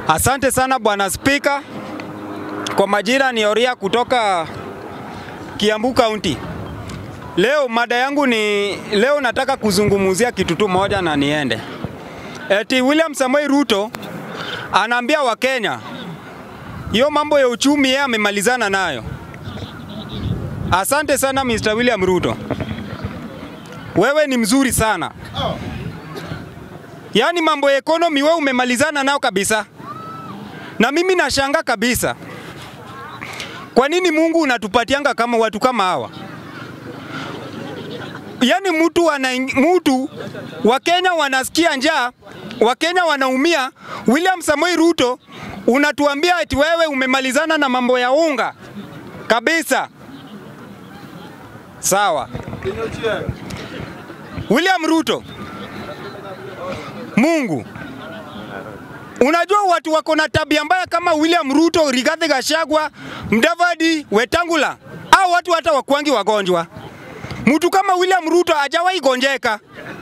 Asante sana bwana Spika. Kwa majina ni Oria kutoka Kiambu County. Leo mada yangu ni leo, nataka kuzungumzia kitu tu moja na niende. Eti William Samoei Ruto anaambia Wakenya hiyo mambo ya uchumi yeye amemalizana nayo. Asante sana Mr. William Ruto, wewe ni mzuri sana. Yaani mambo ya economy wewe umemalizana nao kabisa, na mimi nashanga kabisa, kwa nini Mungu unatupatianga kama watu kama hawa? Yaani mtu ana mtu Wakenya wanasikia njaa, Wakenya wanaumia. William Samoei Ruto unatuambia eti wewe umemalizana na mambo ya unga kabisa. Sawa. William Ruto, Mungu Unajua watu wako na tabia mbaya kama William Ruto, Rigathi Gachagua, Mudavadi, Wetangula, au watu hata wakwangi wagonjwa. Mtu kama William Ruto hajawahi gonjeka.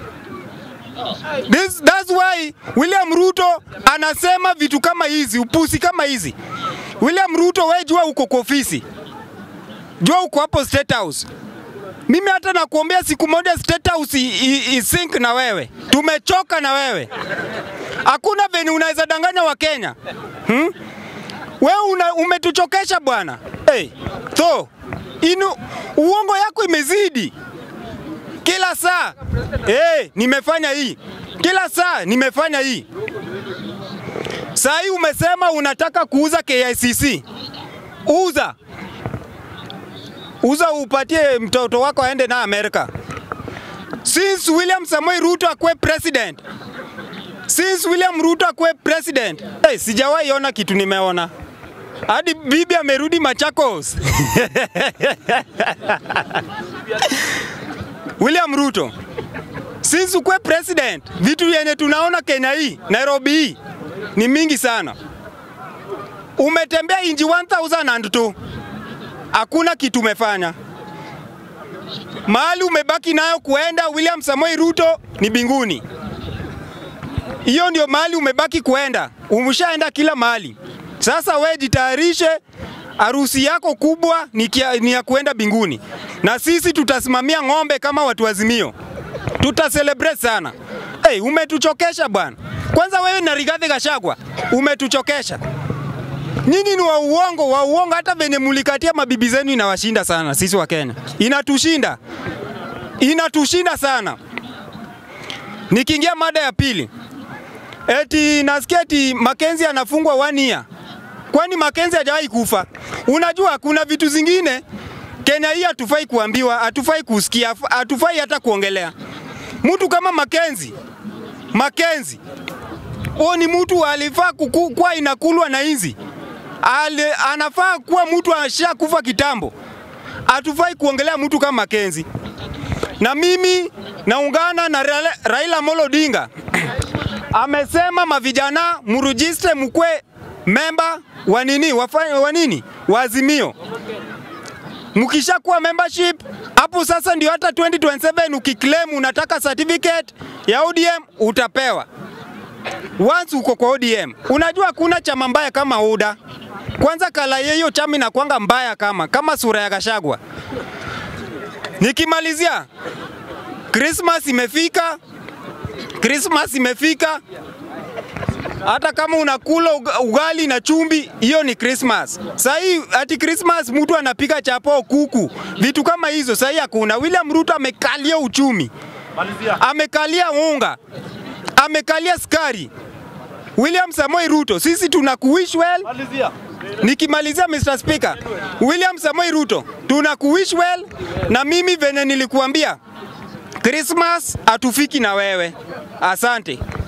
This, that's why William Ruto anasema vitu kama hizi, upusi kama hizi. William Ruto, we jua uko kwa ofisi, jua uko hapo State House. Mimi hata nakuombea siku moja State House isink na wewe, tumechoka na wewe. Hakuna venye unaweza danganya wa Kenya hmm? Wewe una, umetuchokesha bwana. Hey, so inu uongo yako imezidi kila saa. Hey, nimefanya hii kila saa, nimefanya hii. Saa hii umesema unataka kuuza KICC, uza uza, upatie mtoto wako aende na Amerika. Since William Samoei Ruto akwe president Since William Ruto akwe president, hey, sijawahi ona kitu nimeona. Hadi bibi amerudi Machakos. William Ruto, since ukwe president, vitu yenye tunaona Kenya hii, Nairobi hii ni mingi sana. Umetembea inji 1002 hakuna kitu umefanya. Mahali umebaki nayo kuenda William Samoei Ruto ni binguni. Hiyo ndio mahali umebaki kuenda, umeshaenda kila mahali. Sasa we jitayarishe, harusi yako kubwa ni, kia, ni ya kuenda binguni, na sisi tutasimamia ng'ombe kama watu wazimio, tutaselebrate sana. Hey, umetuchokesha bwana. Kwanza wewe na Rigathi Gachagua umetuchokesha. Nyinyi ni wa uongo, wa uongo. Hata venye mulikatia mabibi zenu inawashinda sana sisi wa Kenya, inatushinda, inatushinda sana. Nikiingia mada ya pili, eti nasikia eti Makenzi anafungwa one year. Kwani Makenzi hajawahi kufa? Unajua kuna vitu zingine Kenya hii hatufai kuambiwa, hatufai kusikia, hatufai hata kuongelea. Mtu kama Makenzi, Makenzi huo ni mtu alifaa kuwa inakulwa na inzi, Ale, anafaa kuwa mtu ashakufa kitambo. Hatufai kuongelea mtu kama Makenzi, na mimi naungana na Raila Amolo Odinga amesema mavijana murujiste mkwe memba wa nini wafanya wa nini wa Azimio. Mkishakuwa membership hapo sasa ndio hata 2027 ukiclaim unataka certificate ya ODM utapewa. Once uko kwa ODM, unajua kuna chama mbaya kama UDA. Kwanza kala hiyo chama inakwanga mbaya kama kama sura ya Gachagua. Nikimalizia, Christmas imefika, Christmas imefika. Hata kama unakula ugali na chumvi, hiyo ni Christmas. Sasa hii ati Christmas mtu anapika chapo, kuku, vitu kama hizo. Sasa hii hakuna. William Ruto amekalia uchumi, amekalia unga, amekalia skari. William Samoei Ruto, sisi tunakuwish well. Nikimalizia Mr. Speaker, William Samoei Ruto, tunakuwish well, na mimi venye nilikuambia Christmas hatufiki na wewe. Asante.